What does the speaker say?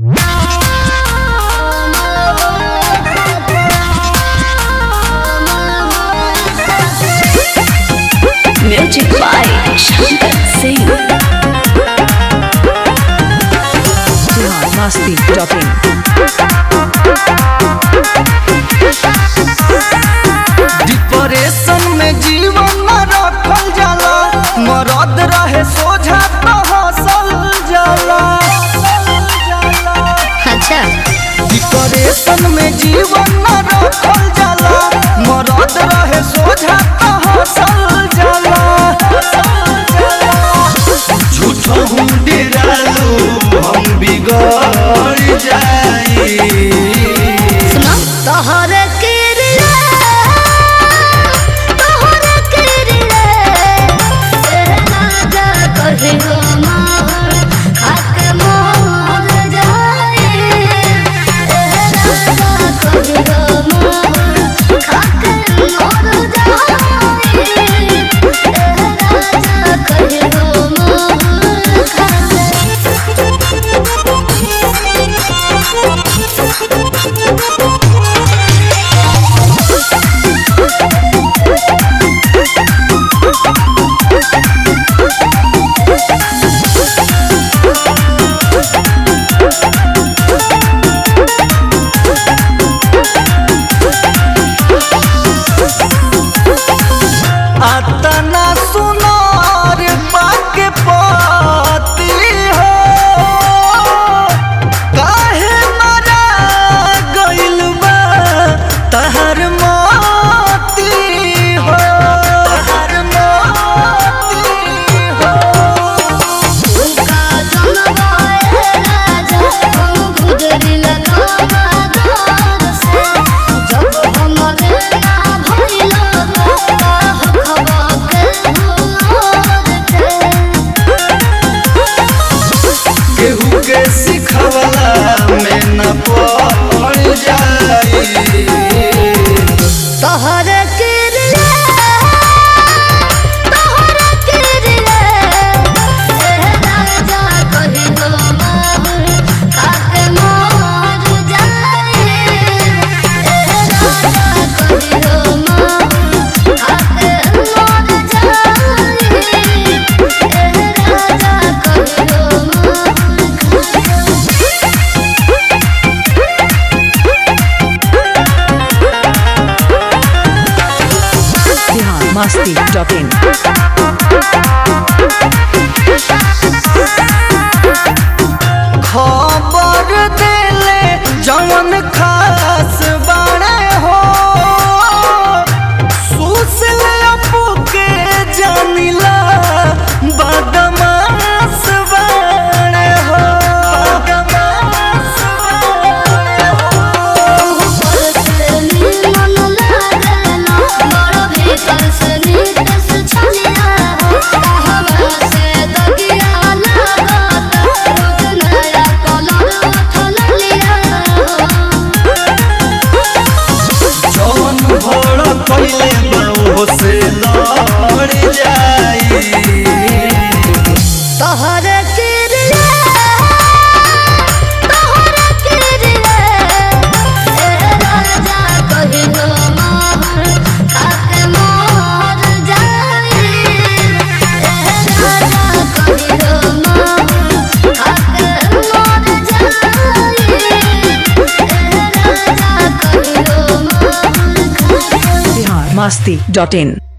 Music by Shankar Singh. Masti Talking. Depression में जीवन न रखल जाला मरद रहे सोझा तो हंसल जाला अच्छा डिप्रेशन में जीवन न रखल जाला मरद रहे सोझा तो हंसल जाला झूठो हूँ डेरालू हम बिगड़ जाई सुनो तोहरे किरले तोहरे किरले तेरे राजा कहे हो मोर खाके मोर जाए तेरे राजा कहे हो मोर खाके मोर जाए तेरे राजा कहे हो मोर खाके अतना सुनार पाके पाती हो काहे मरा गइल बा तहर माती हो तहर माती हो उनका जनवाए राजा हम गुजरी लगावा दौर से जब हमरे ना भइलो का हखबा के भोर के केहू के सिखवला में न पड़ जाई तोहरे किरले तोहरे किरले ए राजा कहि गो मोर खाके मोर जाए ए राजा कहि गो मोर खाके मोर जाए ए राजा कहि गो Bihan Masti Talking. खबर देले जवन खास बाड़े हो सुसल अपू के जानिला बदमाश बाड़े हो बदमाश बाड़े हो जौन भोड़ कइले बाऊ से लड़ जाई तोहरे किरले तोहरे किरले ए राजा कहि गो मोर खाके मोर जाए ए राजा कहि गो मोर खाके मोर जाए ए राजा कहि गो मोर खाके Bihan Masti.in.